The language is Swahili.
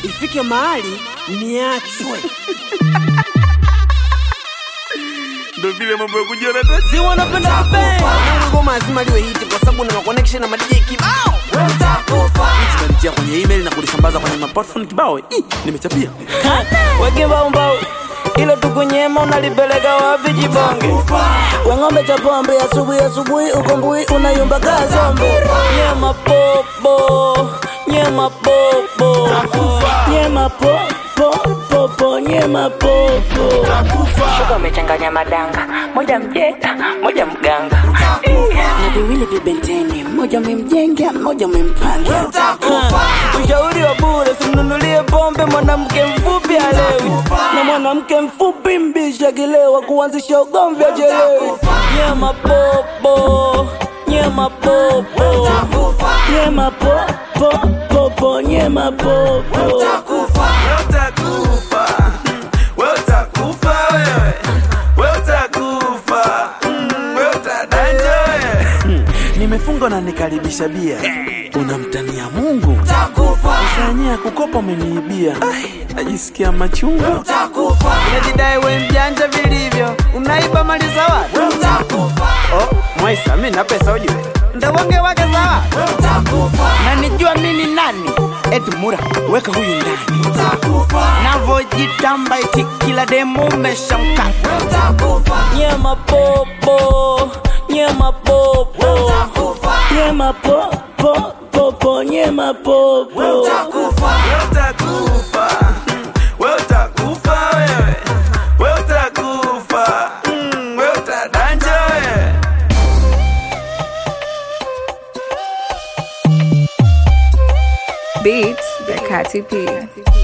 ifike mahali niachwe. Ndo vile mambo ya kujiona tu. Si wanapenda kupenda. Na ngoma lazima liwe hiti kwa sababu na connection na madj kibao. Tunalitia kwenye email na kulisambaza kwenye maplatform kibao. Ih, nimechapia. weke mbaumbau ilo tukunyema unalipeleka wapi jibonge weng'ombe cha pombe asubuhi asubuhi ukombui unayumba kaa zombe nyema popo nyema popo nyema popo popo nyema popo Shuka umechanganya madanga, moja mjeta, moja mganga. na viwili vibenteni mmoja umemjenga mmoja umempanga ushauri wa bure simnunulie pombe mwanamke mfupi alewi na mwanamke mfupi mbisha kilewa kuanzisha ugomvi achelewi nyema popo nyema popo nyema popo popo nyema popo Utakufa. Wewe utakufa wewe. Wewe utakufa. Mm, Wewe utadanja wewe. Nimefunga na nikaribisha bia. Unamtania Mungu. Usanyia kukopa umeniibia. Ai, Najisikia machungu. Unajidai we mjanja vilivyo, unaiba mali za watu. Oh, Mwaisa, mimi na pesa ujue. Ndawonge wake za watu. Na nijua mimi ni nani? Eti Mura, weka huyu ndani. Navojitamba eti kila demu umeshamka. nyema popo nyema popo nyema popo popo nyema popo Wewe utakufa. Mm, Wewe utakufa wewe. Wewe utakufa. Mm, Wewe utadanja wewe. Beats by Katy P.